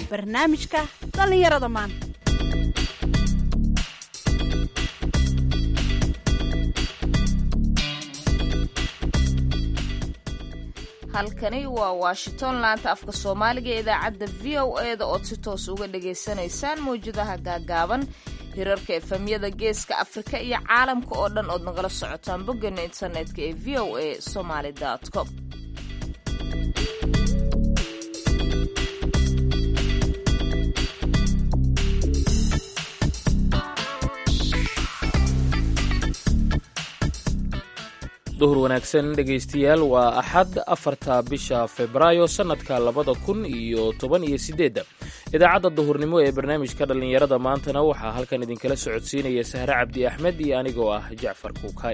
barnaamijka dhallinyarada maanta halkani waa washington laanta afka soomaaliga ee idaacadda v o e da ood si toos uga dhagaysanaysaan mawjadaha gaagaaban hirarka efemyada geeska afrika iyo caalamka oo dhan ood nagala socotaan boggeena internetka ee v o a somaly com duhur wanaagsan dhegaystayaal waa axad afarta bisha febraayo sannadka labada kun iyo toban iyo sideedda idaacadda duhurnimo ee barnaamijka dhallinyarada maantana waxaa halkan idinkala socodsiinaya sahre cabdi axmed iyo anigoo ah jacfar kuukay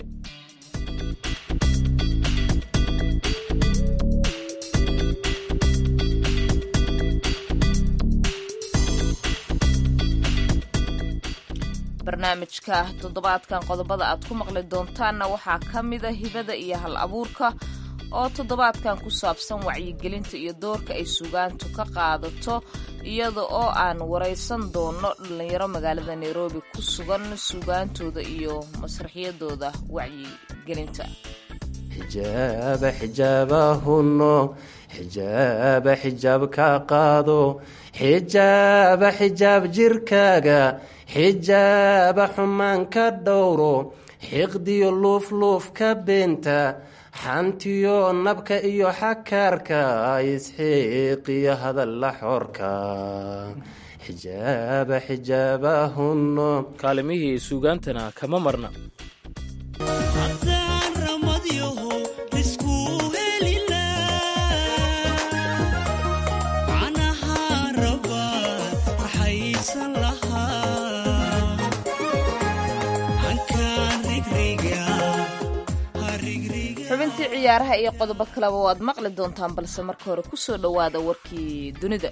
barnaamijka toddobaadkan qodobada aad ku maqli doontaanna waxaa ka mida hibada iyo hal abuurka oo toddobaadkan ku saabsan wacyigelinta iyo doorka ay sugaantu ka qaadato iyada oo aan waraysan doono dhallinyaro magaalada nairobi ku sugan sugaantooda iyo masraxyadooda wacyigelinta xijaaba xijaabahunno xijaaba xijaab ka qaado xijaaba xijaab jirkaaga xijaaba xumaan ka dhowro xiqdiyo luufluuf ka beenta xantiyo nabka iyo xakaarka isxiiqiyo hadalla xorka xijaaba xijaabahunno kaalimihii suugaantana kama marna xubintii ciyaaraha iyo qodobo kaleba waad maqli doontaan balse marka hore ku soo dhowaada warkii dunida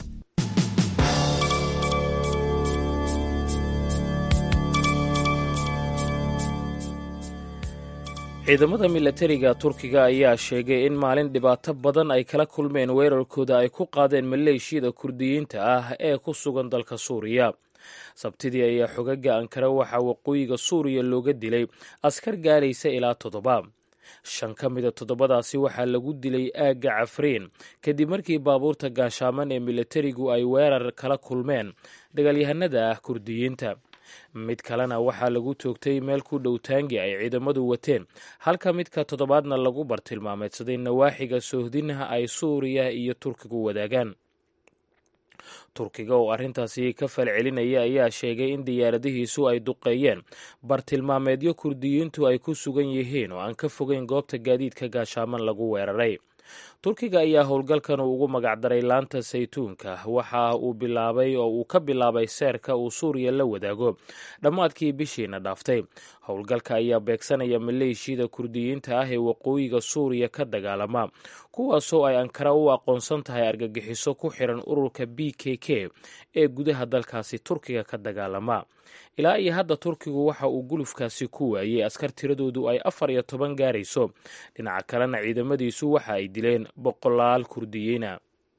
ciidamada milatariga turkiga ayaa sheegay in maalin dhibaato badan ay kala kulmeen weerarkooda ay ku qaadeen maleeshiyada kurdiyiinta ah ee ku sugan dalka suuriya sabtidii ayaa xogaga ankara waxaa waqooyiga suuriya looga dilay askar gaaraysa ilaa toddoba shan ka mida toddobadaasi waxaa lagu dilay aagga cafriin kadib markii baabuurta gaashaaman ee milatarigu ay weerar kala kulmeen dagaalyahanada ah kurdiyiinta mid kalena waxaa lagu toogtay meel ku dhow taangi ay ciidamadu wateen halka midka toddobaadna lagu bartilmaameedsaday nawaaxiga soohdinaha ay suuriya iyo turkigu wadaagaan turkiga oo arrintaasi ka falcelinaya ayaa sheegay in diyaaradihiisu ay duqeeyeen bartilmaameedyo kurdiyiintu ay ku sugan yihiin oo aan ka fogeyn goobta gaadiidka gaashaaman lagu weeraray turkiga ayaa howlgalkan ugu magacdaray laanta saytuunka waxa uu bilaabay oo uu ka bilaabay seerka uu suuriya la wadaago dhammaadkii bishiina dhaaftay howlgalka ayaa beegsanaya maleeshiyada kurdiyiinta ah ee waqooyiga suuriya ka dagaalama kuwaasoo ay ankara u aqoonsan tahay argagixiso ku xiran ururka b k k ee gudaha dalkaasi turkiga ka dagaalama ilaa iyo hadda turkigu waxa uu gulufkaasi ku waayey askar tiradoodu ay afar iyo toban gaarayso dhinaca kalena ciidamadiisu waxa ay dileen boqolaal kurdiyiina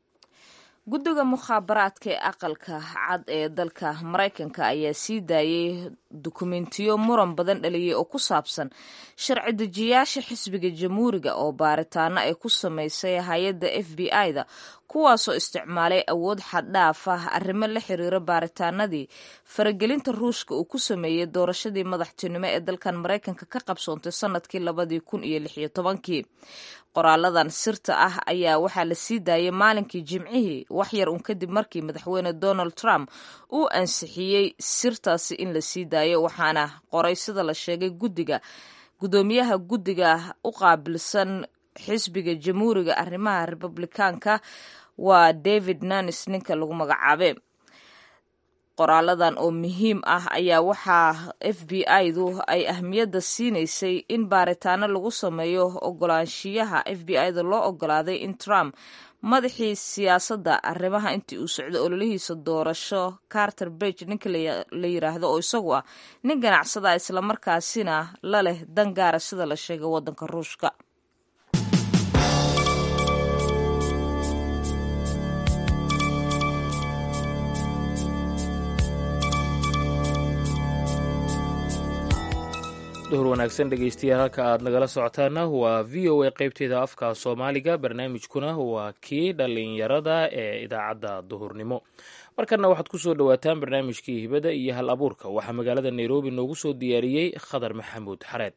guddiga mukhaabaraadka ee aqalka cad ee dalka maraykanka ayaa sii daayey dukumentiyo muran badan dhaliyey oo ku saabsan sharci dejiyaasha xisbiga jamhuuriga oo baaritaano ay ku samaysay hay-adda f b i-da kuwaasoo isticmaalay awood xaddhaaf ah arrimo la xiriira baaritaanadii faragelinta ruushka uu ku sameeyey doorashadii madaxtinimo ee dalkan maraykanka ka qabsoontay sanadkii labadii kun iyo lix iyo tobankii qoraaladan sirta ah ayaa waxaa la sii daayay maalinkii jimcihii waxyar uun kadib markii madaxweyne donald trump uu ansixiyey sirtaasi in la sii daayo waxaana qoray sida la sheegay guddiga guddoomiyaha guddiga u qaabilsan xisbiga jamhuuriga arrimaha republikaanka waa david nanis ninka lagu magacaabe qoraaladan oo muhiim ah ayaa waxaa f b i-du ay ahmiyadda siinaysay in baaritaano lagu sameeyo ogolaanshiyaha f b i-da loo ogolaaday in trump madaxii siyaasadda arrimaha intii uu socdo ololihiisa doorasho carter bage ninka la yiraahdo oo isagu ah nin ganacsada islamarkaasina la leh dan gaara sida la sheegay waddanka ruushka duhur wanaagsan dhegeystayaal halka aad nagala socotaana waa v o a qeybteeda afka soomaaliga barnaamijkuna waa kii dhalinyarada ee idaacadda duhurnimo markanna waxaad ku soo dhowaataan barnaamijkii hibada iyo hal abuurka waxaa magaalada nairobi noogu soo diyaariyey khadar maxamuud xareed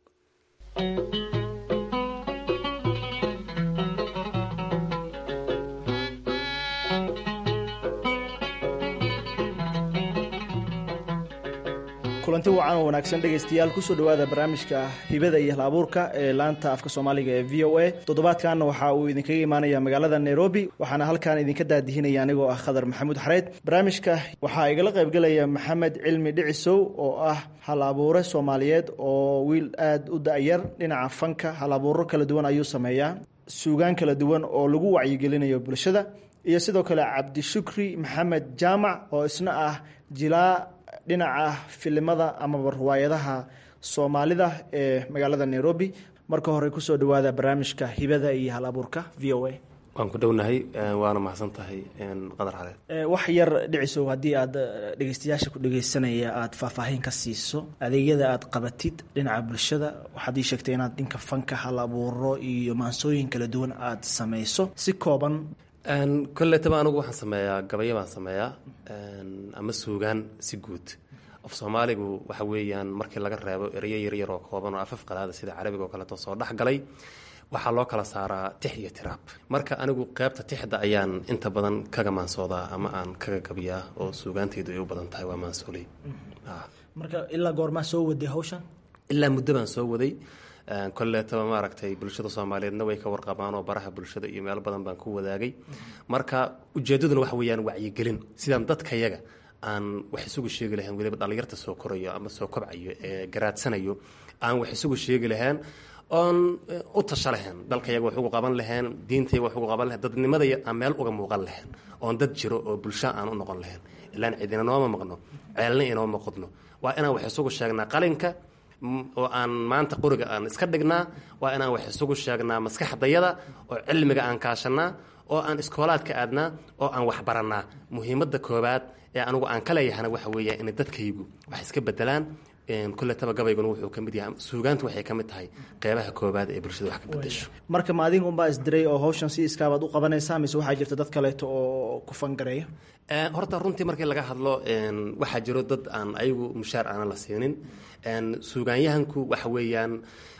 kulanti wacan oo wanaagsan dhegaystayaal kusoo dhowaada barnaamijka hibada iyo hal abuurka ee laanta afka soomaaliga ee v o a toddobaadkan waxa uu idinkaga imaanaya magaalada nairobi waxaana halkan idinka daadihinaya anigoo ah khadar maxamuud xareed barnaamijka waxaa igala qaybgelaya maxamed cilmi dhicisow oo ah hal abuure soomaaliyeed oo wiil aada u da-yar dhinaca fanka hal abuuro kala duwan ayuu sameeyaa suugaan kala duwan oo lagu wacyigelinayo bulshada iyo sidoo kale cabdishukri maxamed jaamac oo isna ah jilaa dhinaca filimada amaba riwaayadaha soomaalida ee magaalada nairobi marka hore kusoo dhawaada barnaamijka hibada iyo hal abuurka v o a waan ku dhownahay waana mahadsan tahay qadar xareed wax yar dhicisow haddii aad dhegeystayaasha ku dhegeysanaya aada faahfaahin ka siiso adeegyada aad qabatid dhinaca bulshada waxaad ii sheegtay inaad dhinka fanka hal abuuro iyo maansooyin kala duwan aada sameyso si kooban kolletaba anigu waxaan sameeyaa gabayo baan sameeyaa ama suugaan si guud af soomaaligu waxa weeyaan markii laga reebo ereyo yaryar oo kooban oo afaf qalaada sida carabiga oo kaleeto soo dhex galay waxaa loo kala saaraa tix iyo tiraab marka anigu qeybta tixda ayaan inta badan kaga maansoodaa ama aan kaga gabiyaa oo suugaantaydu ay u badan tahay waa maansooley marka ilaa goormaa soo waday hawshan ilaa muddo baan soo waday kolleetaba maaragtay bulshada soomaaliyeedna way ka warqabaan oo baraha bulshada iyo meelo badan baan ku wadaagay marka ujeedaduna waxa weeyaan wacyigelin sidaan dadkayaga aan wax isugu sheegi lahayn weliba dhallinyarta soo korayo ama soo kobcayo ee garaadsanayo aan wax isugu sheegi lahayn oon u tasha lahayn dalkayaga wax ugu qaban lahayn diintayaga wax ugu qaban lahayn dadnimadaya aan meel uga muuqan lahayn oon dad jiro oo bulsho aan u noqon lahayn ilaan cidina nooma maqno ceelna inooma qodno waa inaan wax isugu sheegnaa qalinka oo aan maanta qoriga aan iska dhignaa waa inaan wax isugu sheegnaa maskaxdayada oo cilmiga aan kaashanaa oo aan iskoolaadka aadnaa oo aan wax barannaa muhiimadda koobaad ee anigu aan ka leeyahana waxa weeya inay dadkaygu wax iska bedelaan kulletaba gabayguna wuxuu ka mid yahay suugaantu waxay ka mid tahay qeybaha koobaad ee bulshada wax ka bedesho marka ma adiga unbaa isdiray oo hawshan si iskaabaad u qabanaysaa mise waxaa jirta dad kaleeto oo ku fangareeya horta runtii markii laga hadlo waxaa jiro dad aan ayagu mushaar aanan la siinin suugaanyahanku waxa weeyaan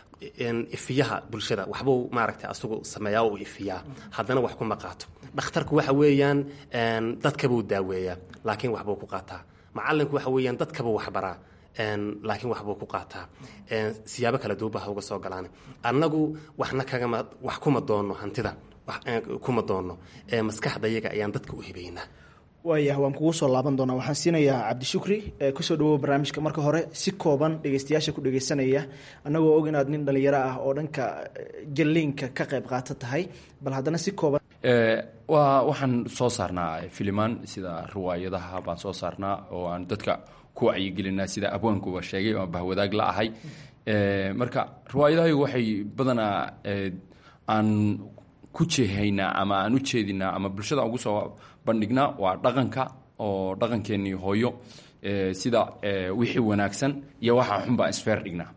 ifiyaha bulshada waxbuu maaragtay asagu sameeyaa u ifiyaa haddana wax kuma qaato dhakhtarku waxa weeyaan dadkabuu daaweeyaa laakiin waxbuu ku qaataa macalinku waxa weeyaan dadkabuu waxbaraa laakiin waxbuu ku qaataa siyaabo kala duuba ha uga soo galaan annagu waxna kagama wax kuma doonno hantida kuma doonno maskaxdayaga ayaan dadka u hibaynaa waayah waan kugu soo laaban doonaa waxaan siinayaa cabdishukri kusoo dhawow barnaamijka marka hore si kooban dhegeystayaasha ku dhegeysanaya annagoo og inaad nin dhalinyaro ah oo dhanka jalliinka ka qayb qaata tahay bal haddana si kooban waa waxaan soo saarnaa filimaan sida riwaayadaha baan soo saarnaa oo aan dadka ku wacyigelinaa sida abwaankuba sheegay oo bahwadaag la ahay marka riwaayadahaygu waxay badanaa aan ku jeehaynaa ama aan u jeedinaa ama bulshada ugu soo bandhignaa waa dhaqanka oo dhaqankeenii hooyo sida wixii wanaagsan iyo waxaa xun baan isfeer dhignaa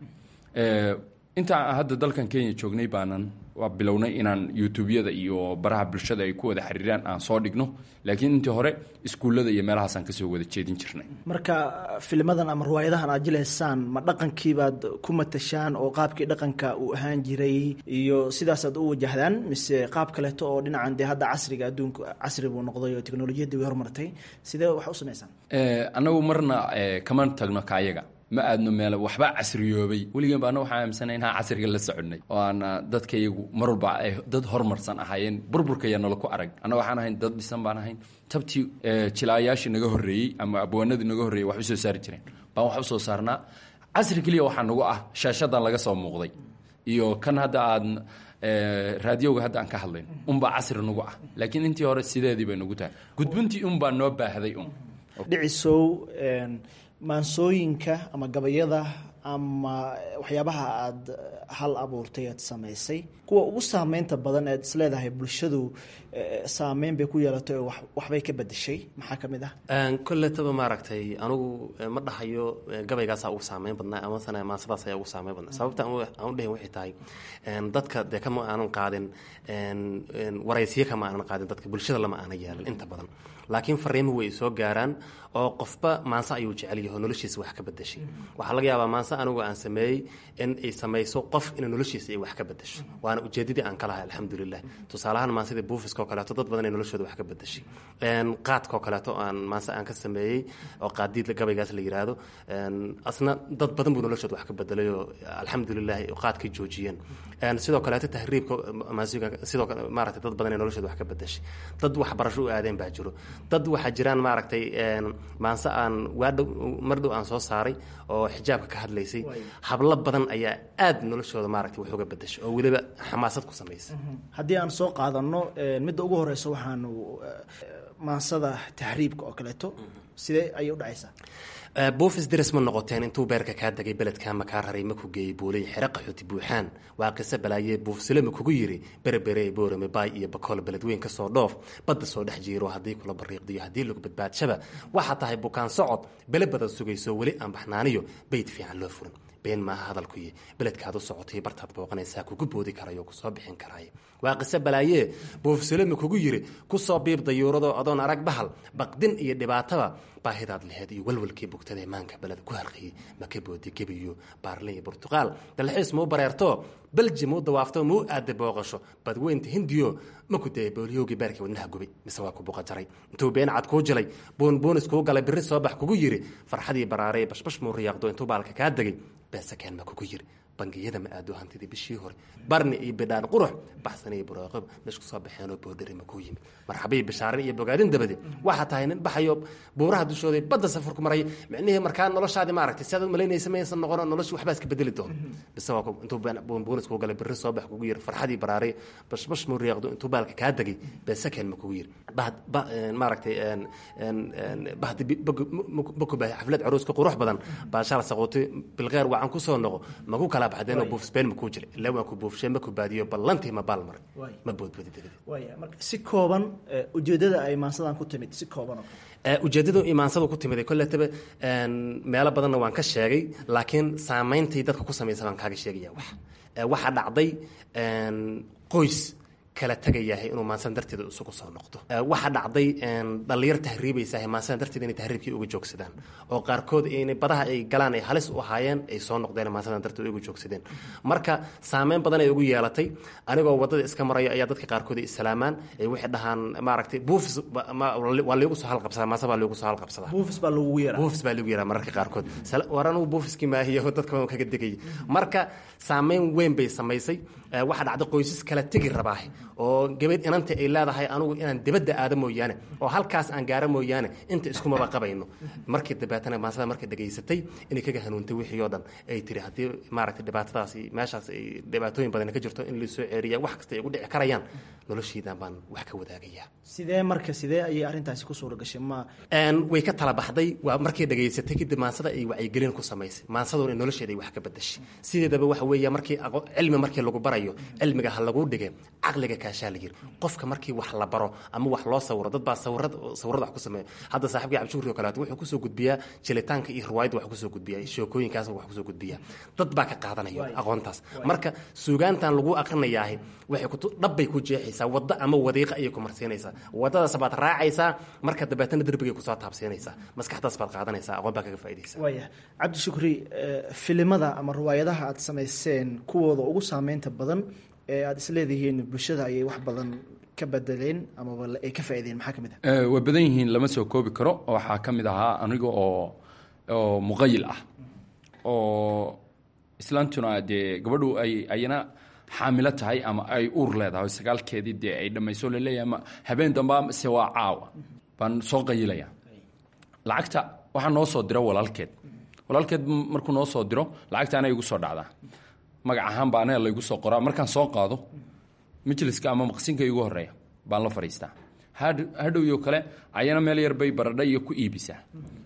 intaa hadda dalkan kenya joognay baanan waa bilownay inaan youtubeyada iyo baraha bulshada ay ku wada xiriiraan aan soo dhigno laakiin intii hore iskuullada iyo meelahaasaan kasoo wada jeedin jirnay marka filimadan ama riwaayadahan aad jilaysaan ma dhaqankiibaad ku matashaan oo qaabkii dhaqanka uu ahaan jiray iyo sidaasaad u wajahdaan mise qaab kaleeto oo dhinacan dee hadda casriga adduunku casri buu noqday oo teknolojiyadii way hormartay sidee wax u samaysaan annagu marna kama tagno kaayaga ma aadno meel waxba casriyoobay weligeen ba anna waxaan aaminsana inaan casriga la soconay oo aan dadka iyagu mar walba ay dad horumarsan ahaayeen burburkaya nala ku arag anna waxaan ahayn dad dhisan baan ahayn tabtii jilaayaashii naga horreeyey ama abwaanadii naga horreeyey wax u soo saari jireen baan wax u soo saarnaa casri keliya waxaa nagu ah shaashadan laga soo muuqday iyo kan hadda aad raadiyowga hadda aan ka hadlayn unbaa casri nagu ah laakiin intii hore sideedii bay nagu tahay gudbintii unbaa noo baahday un dhicisow maansooyinka ama gabayada ama waxyaabaha aada hal abuurtay aad samaysay kuwa ugu saameynta badan ead isleedahay bulshadu saameyn bay ku yeelatay oo waxbay ka bedeshay maxaa ka mid ah kolletaba maaragtay anugu ma dhahayo gabaygaasaa ugu saameyn badnaa amasana maasadaas ayaa ugu saameyn badnaa sababta aan u dhahin waxay tahay dadka dee kama aanan qaadin waraysiyo kama aanan qaadin dadka bulshada lama aanan yeelin inta badan laakiin fariimuhu way soo gaaraan oo qofba maanse ayuu jecel yaho noloshiisa wax ka bedeshay waxaa laga yaabaa maanse anigu aan sameeyey in ay samayso qof ina noloshiisa ay wax ka bedesho waana ujeedadii aan ka lahay alxamdulilah tusaalahaan maansidii buufiska oo kaleeto dad badan ay noloshooda wax ka bedeshay qaadka oo kaleeto aan maanse aan ka sameeyey oo qaadiid gabaygaas la yiraahdo asna dad badan buu noloshooda wax ka bedelay oo alxamdulilah qaadkay joojiyeen sidoo kaleeto tahriibka sidoo kale maaragtay dad badan ay noloshooda wax ka bedeshay dad waxbarasho u aadeen baa jiro dad waxaa jiraan maaragtay maanse aan waadhow mar dhow aan soo saaray oo xijaabka ka hadlaysay hablo badan ayaa aad noloshooda maaragtay wax uga bedeshay oo weliba xamaasad ku samaysay haddii aan soo qaadano midda ugu horeysa waxaanu maansada tahriibka oo kaleeto sidee ayay u dhacaysaa buufis diris ma noqoteen intuu beerka kaa degay beledkaa makaa raray maku geeyey buulay xere qaxooti buuxaan waa qiso balaayee buufsilema kugu yiri berebere boorame baay iyo bakool beledweyn ka soo dhoof badda soo dhex jiiro haddii kula bariiqdiyo haddii lagu badbaadshaba waxaa tahay bukaan socod bele badan sugayso weli aan baxnaaniyo bayd fiican loo furin been maaha hadalkuyi beledkaad u socotay bartaad booqanaysaa kugu boodi karayo kusoo bixin karaaye waa qiso balaayee buufsilema kugu yiri kusoo biib dayuuradoo adoon arag bahal baqdin iyo dhibaataba baahidaad laheed iyo walwalkii bugtadae maanka beled ku halqiyey maka boodi gebiyo baarle iyo burtuqaal dalxiis mau bareerto belji mau dawaafto mau aada booqasho badweynta hindiyo maku daya booliyowgii beerkii wadnaha gubay mise waa ku buqa jaray intuu been cad kuu jilay buunbuunis kuu galay biri soo bax kugu yiri farxadii baraarey bashbash muu riyaaqdo intuu baalka kaa degay beesakeen ma kugu yiri bangiyada ma aado hantidii bishii hore barni iyo bidhaan qurux baxsan iyo buraaqob meesha kusoo baxeenoo boodhari makuu yimid marxabiyi bishaarin iyo bogaadin dabadi waxaa tahay nin baxayo buuraha dushooda badda safarku maray micnihii markaa noloshaadi maaragtay si aad malaynaysa maysan noqono noloshii waxbaa iska bedeli doono bise waa intuu buunbuunis kuu galay biri soo bax kugu yiri farxadii baraaray bashbash muu riyaaqdo intuu baalka kaa degay beesakeen ma kugu yiri maaragtay bahdi bakubahay xaflad caruuska qurux badan baashala saquutay bilqeer wacan kusoo noqo maku kala baxdeenoo buufsbeen makuu jira ilaa waan ku buufshee maku baadiyo ballantii ma baal maray ma boodboodi dabadi waaya marka si kooban ujeedada ay maansadan ku timid si kooban oo kale ujeeddadu imaansadu ku timid kolletaba meelo badanna waan ka sheegay laakiin saameyntay dadka ku samaysa baan kaaga sheegaya wax waxaa dhacday qoys kala tagayahay inuu maansan darteeda isugu soo noqdo waxaa dhacday dhallinyar tahriibaysaah maansadan darteeda inay tahriibkii uga joogsadaan oo qaarkood inay badaha ay galaan ay halis u ahaayeen ay soo noqdeen maansadan darteeda uga joogsadeen marka saameyn badan ay ugu yeelatay anigoo waddada iska maraya ayaa dadka qaarkood ay islaamaan ay waxay dhahaan maaragtay buufis waa liigu soo halqabsadaa maansa baa liigu soo halqabsadaa buufis baa lagugu yaraa buufis baa lagu yaraa mararka qaarkood war anugu buufiskii maahiyo dadka waan kaga degayay marka saameyn weyn bay samaysay waxaa dhacday qoysas kala tegi rabaahe oo gabadh inanta ay leedahay anugu inaan dibadda aado mooyaane oo halkaas aan gaaro mooyaane inta iskumaba qabayno markii dabeetana maasada markay dhegaysatay inay kaga hanuuntay wixii oo dhan ay tiri haddii maaragtay dhibaatadaasi meeshaas ay dhibaatooyin badan ka jirto in laisoo ceeriya wax kasta ay ugu dhici karayaan noloshaydan baan wax ka wadaagayaa sidee marka sidee ayay arrintaasi ku suura gashay ma way ka tala baxday waa markay dhegaysatay kadib maansada ay wacyigelin ku samaysay maansaduna in nolosheeda ay wax ka bedashay sideedaba waxa weeya markii cilmi markii lagu barayo cilmiga ha lagu dhige caqliga kaashaa la yiri qofka markii wax la baro ama wax loo sawiro dad baa sawirad sawirada wax ku sameeya hadda saaxiibkii cabdishukuri oo kaleeto wuxuu kusoo gudbiyaa jilitaanka iyo riwaayadda wax kusoo gudbiyaa sheekooyinkaas wax kusoo gudbiyaa dad baa ka qaadanaya aqoontaas marka suugaantan lagu aqrinayaahi waxay ku dhabbay ku jeexaysaa waddo ama wadiiqa ayay ku marsiinaysaa waddadaas baad raacaysaa marka dabeetana derbigay kusoo taabsiinaysaa maskaxdaas baad qaadanaysaa aqoon baa kaga faa'iidaysaa waaya cabdishukri filimada ama riwaayadaha aad samayseen kuwooda ugu saameynta badan ee aada isleedihiin bulshada ayay wax badan ka bedeleen amaba ay ka faaideen maxaa ka mid ah way badan yihiin lama soo koobi karo waxaa ka mid ahaa aniga oo oo muqayil ah oo islaantuna dee gabadhu ay ayana xaamilo tahay ama ay uur leedahay sagaalkeedii dee ay dhammayso laleeyahay ama habeen damba se waa caawa baan soo qayilaya lacagta waxaa noo soo diro walaalkeed walaalkeed markuu noo soo diro lacagta ana igu soo dhacdaa magac ahaan baa anaga laygu soo qoraa markaan soo qaado majliska ama maqsinka igu horeeya baan la fadhiistaa hadhowyo kale ayana meel yar bay baradha iyo ku iibisaa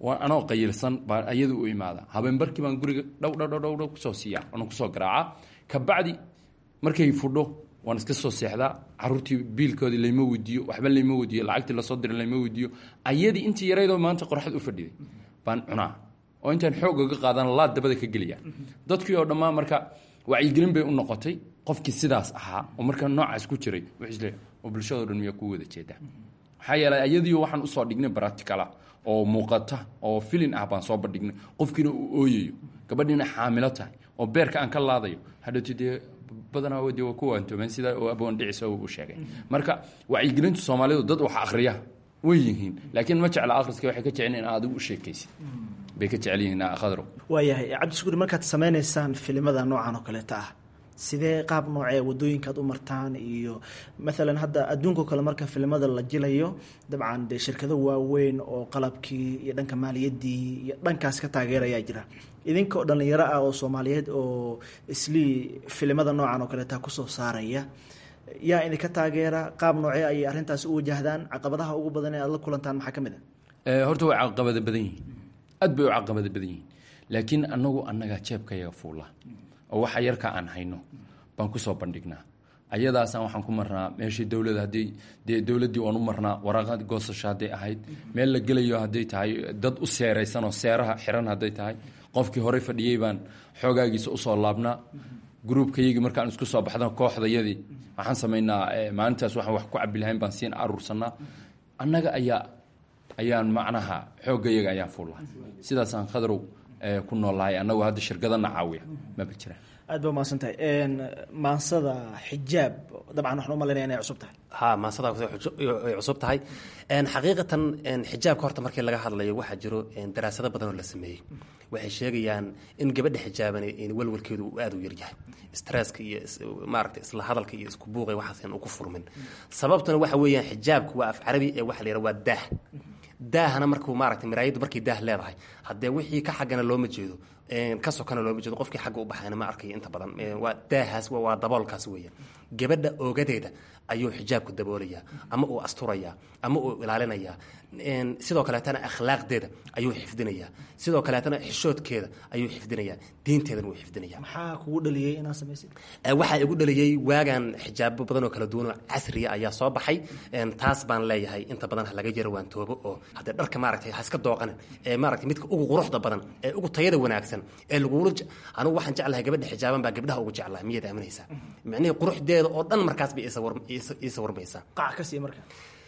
waa anoo qayilsan baan ayada u imaada habeenbarkii baan guriga dhow dhow dhow dhow dhow kusoo siiya waana kusoo garaaca kabacdi markay fudho waan iska soo seexdaa caruurtii biilkoodii layma weydiiyo waxba layma weydiiyo lacagtii lasoo diray layma weydiiyo ayadii intii yaraydoo maanta qoraxd u fadhiday baan cunaa oo intaan xoog oga qaadan laad dabada ka geliya dadkii oo dhammaan marka wacyigelin bay u noqotay qofkii sidaas ahaa oo markaa noocaas ku jiray wuxuu isleeyahay oo bulshadao dhan miyaa ku wada jeedaa maxaa yeelay ayadii waxaan usoo dhignay practicala oo muuqata oo filin ah baan soo bandhignay qofkiina uu ooyayo gabadhiina xaamilo tahay oo beerka aan ka laadayo hadhowti dee badanaa de waa ku waantoomeen sida oo aboon dhicisa uu sheegay marka wacyigelinta soomaalidu dad wax akhriya way yihiin laakiin ma jecla akhriska waxay ka jecel in adigu u sheekaysid bay ka jecel yihiin khadrow waayahay cabdishukuuri markaad sameynaysaan filimada noocan oo kaleeta ah sidee qaab noocee wadooyinkaad u martaan iyo maalan hadda adduunkao kale marka filimada la jilayo dabcan dee shirkado waaweyn oo qalabkii iyo dhanka maaliyaddii iyo dhankaas ka taageerayaa jira idinka oo dhallinyaro ah oo soomaaliyeed oo islii filimada noocan oo kaleeta kusoo saaraya yaa idinka taageera qaab noocee ayay arrintaasi u wajahdaan caqabadaha ugu badan ee aad la kulantaan maxaa ka mid a horta way caqabada badan yihiin aad bay u caqabada badan yihiin laakiin anagu annagaa jeebkayaga fuula oo waxa yarka aan hayno baan kusoo bandhignaa ayadaasaan waxaan ku marnaa meeshii dowlada haddii dee dowladdii waan u marnaa waraaqad goosasho hadday ahayd meel la gelayo hadday tahay dad u seeraysan oo seeraha xiran hadday tahay qofkii horey fadhiyey baan xoogaagiisa usoo laabnaa gruubkayagii markaan isku soo baxda kooxdayadii waxaan samaynaa maalintaas waxaan wax ku cabi lahayn baan siin aruursanaa annaga ayaa ayaan macnaha xooggayaga ayaan fuulla sidaasaan khadrow ku noolahay annagu hadda shirkadana caawiya maba jiraan aad ba umahadsan tahay maansada xijaab dabcan waxaan umalaynaya inay cusub tahay ha maasada ay cusub tahay xaqiiqatan xijaabka horta markii laga hadlayo waxaa jiro daraasado badan oo la sameeyey waxay sheegayaan in gabadha xijaaban walwalkeedu uu aada u yaryahay stresska iyo maaragta isla hadalka iyo isku buuqay waxaasan uu ku furmin sababtuna waxa weeyaan xijaabku waa af carabi ee waxa la yidhaha waa daah daahana markuu maaragtay maraayaddu markay daah leedahay haddee wixii ka xaggana looma jeedo ka sokana looma jeedo qofkii xagga u baxayna ma arkayo inta badan waa daahaas waa daboolkaas weeyaan gabadha oogadeeda ayuu xijaabku daboolayaa ama uu asturayaa ama uu ilaalinayaa sidoo kaleetana akhlaaqdeeda ayuu xifdinayaa sidoo kaleetana xishoodkeeda ayuu xifdinayaa diinteedana wuu xifdinayaa maxaa kugu dhaliyey inaad samaysid waxaa igu dhaliyey waagan xijaabo badan oo kala duwan oo casriya ayaa soo baxay taas baan leeyahay inta badan ha laga yaro waan toobo oo haddee dharka maaragtay ha iska dooqanin ee maaragtay midka ugu quruxda badan ee ugu tayada wanaagsan ee lagula anigu waxaan jeclahay gabadha xijaaban baa gabdhaha ugu jeclahay miyaad aaminaysaa micnihii quruxdeeda oo dhan markaas bay ii sawirmaysaa qac ka sii marka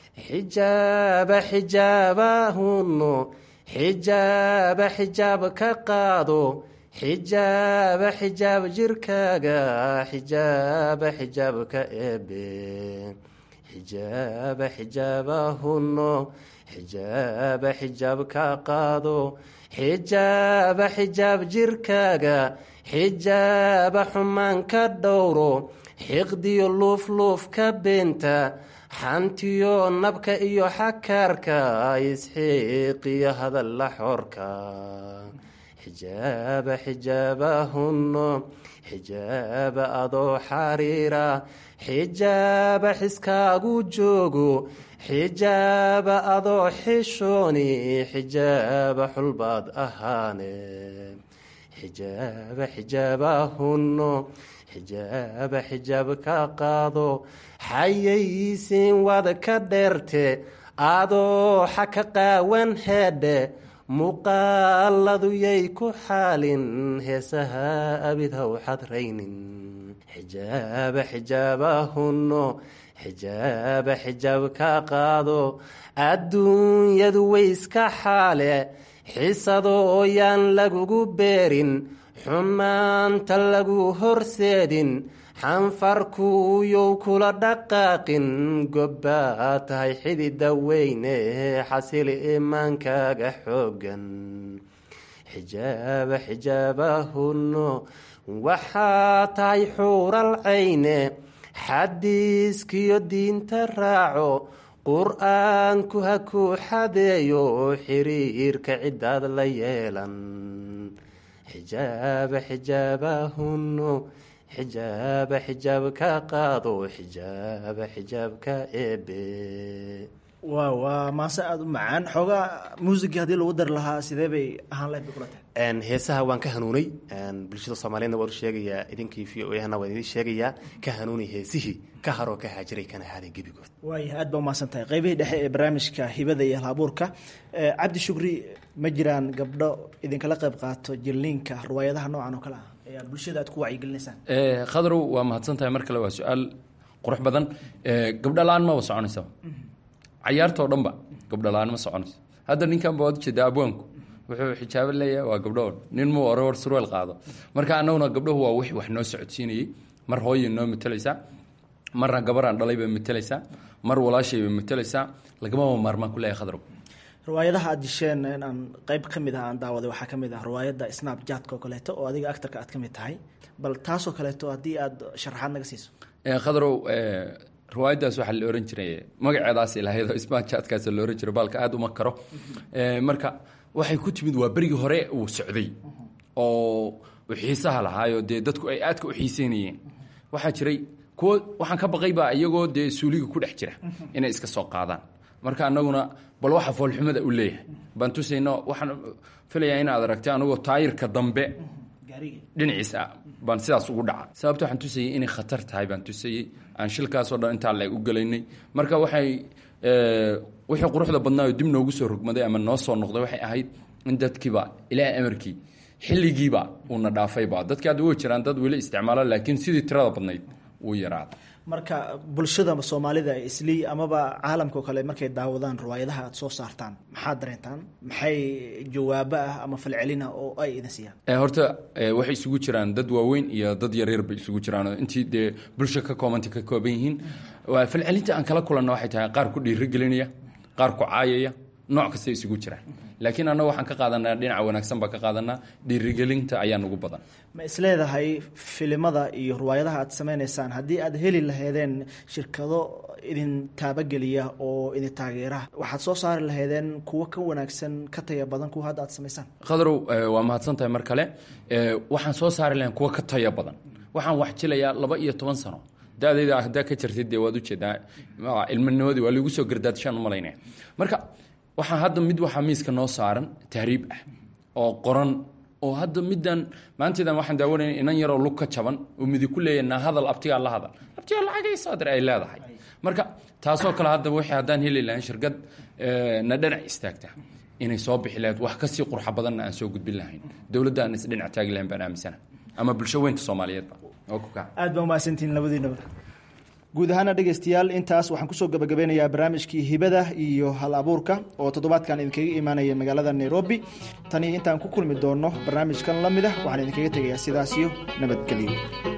xijaaba xijaabahunno xijaaba xijaab ka qaado xijaaba xijaab jirkaaga xijaaba xijaab ka eebe xijaaba xijaabahunno xijaaba xijaab ka qaado xijaaba xijaab jirkaaga xijaaba xumaan ka dhowro xiqdiyo luufluuf ka beenta xantiyo nabka iyo xakaarka isxiiqiyo hadalla xoorka xijaaba xijaabahunno xijaaba adoo xariira xijaaba xiskaagu joogo xijaaba adoo xishooni xijaaba xulbaad ahaane xijaaba xijaabahunno xijaaba xijaab ka qaado xayaysiin wad ka dheerte adoo xa ka qaawan heedhe muuqaaladu yay ku xaalin heesaha abid haw xadraynin xijaaba xijaabahunno xijaaba xijaab ka qaado adduunyadu way iska xaale xisado ooyaan lagugu beerin xumaanta lagu horseedin xanfarkuuyow kula dhaqaaqin gobbaa tahay xidida weyne xasili imaankaaga xoogan xijaaba xijaabahunno waxaa tahay xuural cayne xadiiskiyo diinta raaco qur-aanku ha ku xadeeyo xiriirka ciddaad la yeelan xijaaba xijaabahunno xijaaba xijaab ka qaado xijaaba xijaab ka eebe wa waa maase aada u macaan xoogaa muusigii haddii lagu dari lahaa sidee bay ahaan lahayd bay kula tahay heesaha waan ka hanuunay bulshada soomaaliyeedna waan u sheegayaa idinkii v o ahna waan idin sheegayaa ka hanuunay heesihii ka haroo ka haajiray kana haaday gebigood waaya aad baa umahadsan tahay qaybihii dhexe ee barnaamijka hibada iyo halabuurka cabdi shukri ma jiraan gabdho idinkala qayb qaato jilliinka riwaayadaha noocan oo kale ah ee aad bulshada aad ku wacyigelinaysaan khadrow waa mahadsan tahay mar kale waa su-aal qurux badan gabdho la-aan maba soconaysa cayaartoo dhanba gabdho la-aan ma soconayso hadda ninkan ba waad ujeedaa abwaanku wuxuu xijaabo leeyahay waa gabdho nin muu ore hor surweel qaado marka annaguna gabdhahu waa wix wax noo socodsiinayey mar hooyay noo matalaysaa marna gabaraan dhalay bay matalaysaa mar walaashay bay matalaysaa lagamaba maarmaan ku leeyahay khadrow riwaayadaha aad disheen inaan qayb ka mid ah aan daawaday waxaa ka mid ah riwaayadda snap jatka oo kaleeto oo adiga actarka aad ka mid tahay bal taasoo kaleeto haddii aad sharaxaad naga siiso khadrow riwaayaddaas waxaa la ohan jiray magaceedaas ilahayd oo ismajaadkaas la ohan jiray baalka aada uma karo marka waxay ku timid waa berigii hore uu socday oo uu xiisaha lahaayo dee dadku ay aadka u xiiseynayeen waxaa jiray kuwo waxaan ka baqaybaa iyagoo dee suuliga ku dhex jira inay iska soo qaadaan marka anaguna bal waxa foolxumada u leeyahay baan tusayno waxaan filayaa inaad aragtay anagoo taayirka dambe dhinaciisa baan sidaas ugu dhaca sababta waxaan tusayay inay khatar tahay baan tusayey aan shilkaasoo dhan intaa la u gelaynay marka waxay wixii quruxda badnaayo dib noogu soo rogmaday ama noo soo noqday waxay ahayd in dadkiiba ilaahay amarkii xilligiiba uuna dhaafayba dadkii hadda way jiraan dad weli isticmaalo laakiin sidii tirada badnayd wuu yaraaday marka bulshada soomaalida islii amaba caalamka oo kale markay daawadaan riwaayadaha aad soo saartaan maxaad dareentaan maxay jawaabo ah ama falcelina oo ay idin siiyaan horta waxay isugu jiraan dad waaweyn iyo dad yaryar bay isugu jiraan intii dee bulsha ka koobanta ka kooban yihiin falcelinta aan kala kulanna waxay tahay qaar ku dhiirigelinaya qaar ku caayaya nooc kasta isugu jiraan laakiin annaga waxaan ka qaadanaa dhinaca wanaagsan baan ka qaadanaa dhiirigelinta ayaa nugu badan ma isleedahay filimada iyo riwaayadaha aad samaynaysaan haddii aad heli lahaydeen shirkado idin taabageliya oo idin taageera waxaad soo saari lahaydeen kuwo ka wanaagsan ka taya badan kuwa hadda aad samaysaan khadrow waa mahadsan tahay mar kale waxaan soo saari lahayn kuwo ka taya badan waxaan wax jilayaa laba iyo toban sano da-dayda haddaa ka jirtid dee waad ujeedaa ilminimadii waa liigu soo gardaadishaan umalaynaya marka waxaa hadda mid waxaa miiska noo saaran tahriib ah oo qoran oo hadda middan maanteedan waxaan daawanayna inan yaroo lug ka jaban oo midi ku leeyahay naa hadal abtigaa la hadal abtigaa lacagay soo dir ay leedahay marka taasoo kale hadda wixii haddaan heli lahayn shirkad na dhinac istaagta inay soo bixi lahayd wax kasii qurxa badanna aan soo gudbin lahayn dowladda aan isdhinac taagi lahayn baan aaminsana ama bulsho weynta soomaaliyeedba oo ku kaca aad baa umahadsantihiin labadiinaba guud ahaana dhegaystayaal intaas waxaan kusoo gabagabeynayaa barnaamijkii hibada iyo hal abuurka oo toddobaadkan idinkaga imaanaya magaalada nairobi tani intaan ku kulmi doono barnaamijkan la mid ah waxaan idinkaga tegayaa sidaas iyo nabadgelyo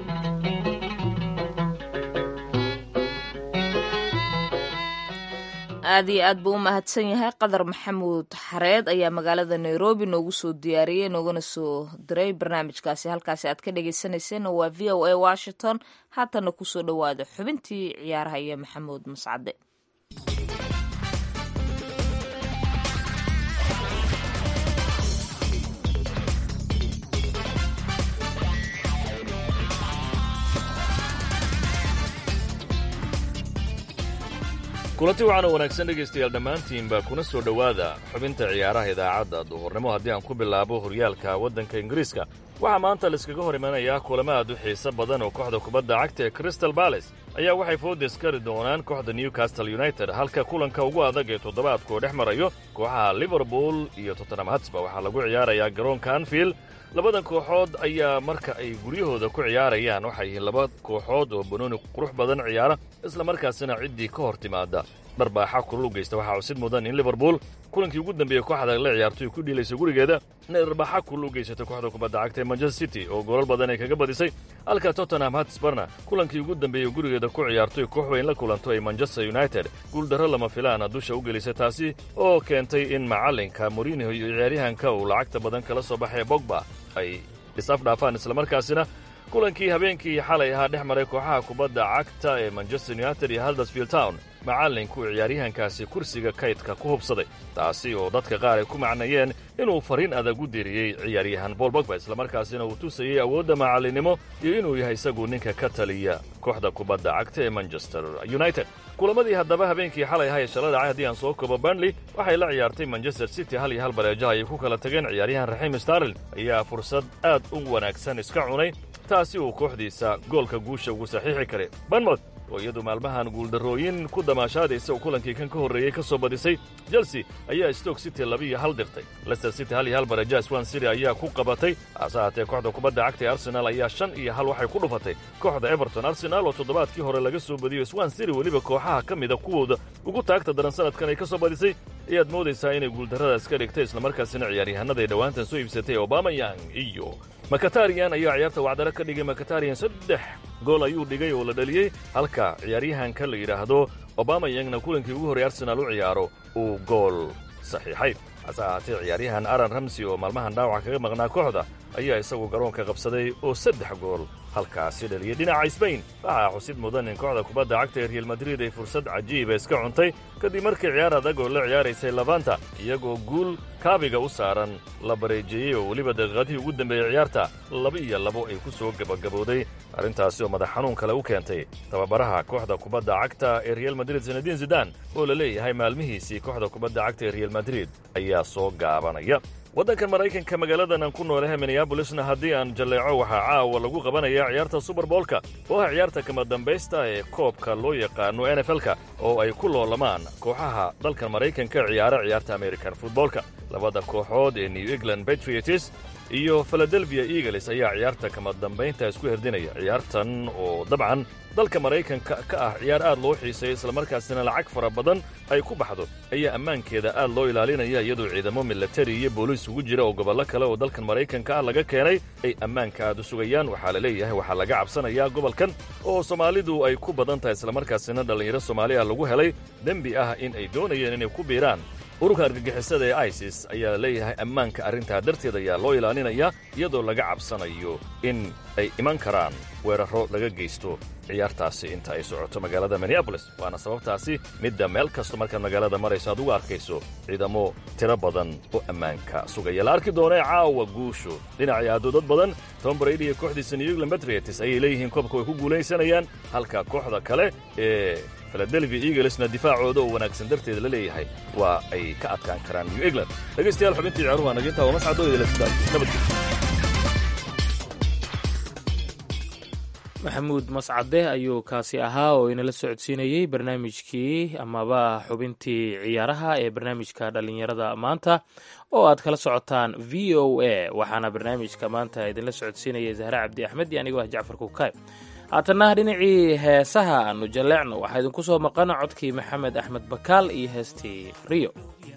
aad iyo aad buu u mahadsan yahay qadar maxamuud xareed ayaa magaalada nairobi noogu soo diyaariyey noogana soo diray barnaamijkaasi halkaasi aad ka dhagaysanayseen waa v o a washington haatana kusoo dhowaada xubintii ciyaaraha iyo maxamuud mascade kulanti waxaan u wanaagsan dhegaystayaal dhammaantiinba kuna soo dhowaada xubinta ciyaaraha idaacadda duhurnimo haddii aan ku bilaabo horyaalka waddanka ingiriiska waxaa maanta laiskaga hor imanayaa kulamo aad u xiiso badan oo kooxda kubadda cagta ee crystal bales ayaa waxay foodes kari doonaan kooxda newcastle united halka kulanka ugu adag ee toddobaadkuu dhex marayo kooxaha liverpool iyo tottenham hatsba waxaa lagu ciyaarayaa garoonka anfield labadan kooxood ayaa marka ay guryahooda ku ciyaarayaan waxay yihiin laba kooxood oo banooni qurux badan ciyaara isla markaasina ciddii ka hor timaada dharbaaxa kulul u geysta waxaa cusid mudan in liverpool kulankii ugu dambeeyey kooxda la ciyaartoy ku dhiilaysa gurigeeda inay dharbaaxa kulul u geysatay kooxda kubadda cagta ee manchester city oo goolal badan ay kaga badisay halka tottenham hatsbarna kulankii ugu dambeeyey gurigeeda ku ciyaartoy koox weyn la kulanto ay manchester united guuldarro lama filaana dusha u gelisay taasi oo keentay in macallinka morinho iyo ciyaaryahanka uu lacagta badan kala soo baxay bogba ay is-afdhaafaan islamarkaasina kulankii habeenkii xalay ahaa dhex maray kooxaha kubadda cagta ee manchester united iyo haldersfield town macallinku ciyaaryahankaasi kursiga kaydka ku hubsaday taasi oo dadka qaar ay ku macnayeen inuu fariin adag u diriyey ciyaaryahan bool bogba islamarkaasina uu tusayey awoodda macallinnimo iyo inuu yahay isagu ninka ka taliya kooxda kubadda cagta ee manchester united kulamadii haddaba habeenkii xalay ahaa ee shala dhacay haddii aan soo koobo burnley waxay la ciyaartay manchester city hal iyo hal bareejaha ayay ku kala tageen ciyaaryahan raxiim starlin ayaa fursad aad u wanaagsan iska cunay taasi uu kooxdiisa goolka guusha ugu saxiixi karay banmouth oo iyadu maalmahan guuldarrooyin ku damaashaadaysa uu kulankii kan ka horreeyey ka soo badisay chelsea ayaa stoke city labiiyo hal dirtay leicester city hal iyo hal bareejaha swan city ayaa ku qabatay hase haatee kooxda kubadda cagta ee arsenal ayaa shan iyo hal waxay ku dhufatay kooxda everton arsenal oo toddobaadkii hore laga soo badiyo swan city weliba kooxaha ka mida kuwooda ugu taagta daran sanadkan ay ka soo badisay ayaad moodaysaa inay guuldarradaas ka dhigtay islamarkaasina ciyaaryahanada ay dhowaantan soo iibsatay obamayang iyo makatariyan ayaa ciyaarta wacdaro ka dhigay makatariyan saddex gool ayuu dhigay oo la dhaliyey halka ciyaaryahanka la yidhaahdo obamayangna kulankii ugu horey arsenaal u ciyaaro uu gool saxiixay hase ahaatee ciyaaryahan aran ramsey oo maalmahan dhaawaca kaga maqnaa kooxda ayaa isagu garoonka qabsaday oo saddex gool halkaasi dhaliyey dhinaca sbain waxaa xusid mudan in kooxda kubadda cagta ee real madrid ay fursad cajiiba iska cuntay kadib markii ciyaar adag oo la ciyaaraysay labanta iyagoo guul kaabiga u saaran la bareejeeyey oo weliba daqiiqadihii ugu dambeeyey ciyaarta laba iyo labo ay ku soo gebagabowday arrintaasi oo madax xanuun kale u keentay tababaraha kooxda kubadda cagta ee real madrid sanadiin zidan oo la leeyahay maalmihiisii kooxda kubadda cagta ee real madrid ayaa soo gaabanaya waddankan maraykanka magaaladan aan ku noolahay minneabolisna haddii aan jalleeco waxaa caawa lagu qabanayaa ciyaarta suberboolka oo ah ciyaarta kama dambaysta ee koobka loo yaqaano n f l-ka oo ay ku loolamaan kooxaha dalkan maraykanka ciyaara ciyaarta american futboolka labada kooxood ee new england patriots iyo philadelphia eagles ayaa ciyaarta kama dambaynta isku herdinaya ciyaartan oo dabcan dalka maraykanka ka ah ciyaar aad loo xiiseeya islamarkaasina lacag fara badan ay ku baxdo ayaa ammaankeeda aad loo ilaalinaya iyadoo ciidamo milatari iyo booliis ugu jira oo gobollo kale oo dalkan maraykanka ah laga keenay ay ammaanka aad u sugayaan waxaa la leeyahay waxaa laga cabsanayaa gobolkan oo soomaalidu ay ku badan tahay islamarkaasina dhallinyaro soomaali ah lagu helay dembi ah in ay doonayeen inay ku biiraan ururka argagixisada ee isis ayaa la leeyahay ammaanka arrintaa darteed ayaa loo ilaalinayaa iyadoo laga cabsanayo in ay iman karaan weerarro laga geysto ciyaartaasi inta ay socoto magaalada minneabolis waana sababtaasi midda meel kasto markaad magaalada marayso aad ugu arkayso ciidamo tiro badan oo ammaanka sugaya la arki doonee caawa guushu dhinacii adoodad badan tom brady iyo kooxdiisa new england patriots ayay leeyihiin koobka way ku guulaysanayaan halka kooxda kale ee philadelphia eaglesna difaacooda oo wanaagsan darteed la leeyahay waa ay ka adkaan karaan new england dhegaystayaal xubintii ciyaaruhu naginta waa mascadooda nabadgelyo maxamuud mascade ayuu kaasi ahaa oo inala socodsiinayey barnaamijkii amaba xubintii ciyaaraha ee barnaamijka dhallinyarada maanta oo aad kala socotaan v o a waxaana barnaamijka maanta idinla socodsiinaya zahre cabdi axmed iyo anigoo ah jacfar kukaay haatanna dhinacii heesaha aanu jalleecno waxaa idinku soo maqana codkii maxamed axmed bakaal iyo heestii riyo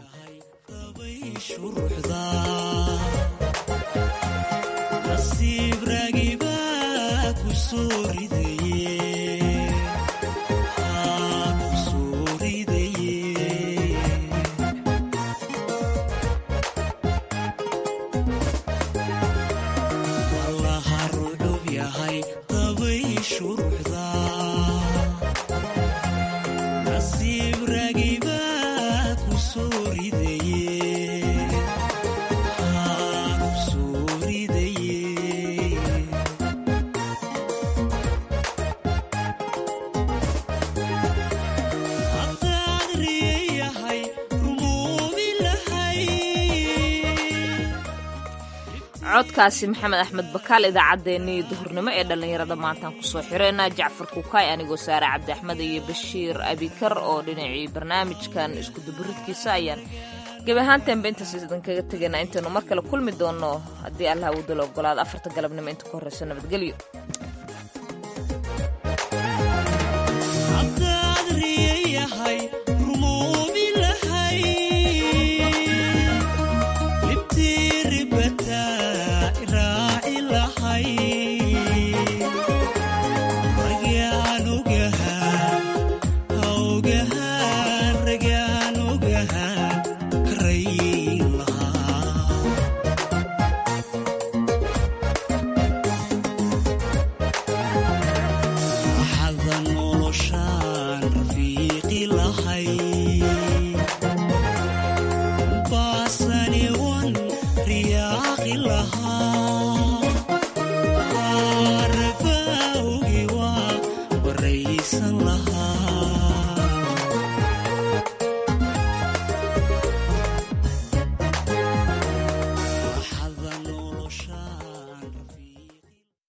codkaasi maxamed axmed bakaal idaacaddeenii duhurnimo ee dhallinyarada maantaan kusoo xireyna jacfar kukaay anigoo saare cabdi axmed iyo bashiir abikar oo dhinacii barnaamijkan iskuduburidkiisa ayaan gebi ahaantaanba intaas idinkaga tegaynaa intaynu mar kale kulmi doonno haddii allah uu dalo ogolaado afarta galabnimo inta ku horreyso nabadgelyo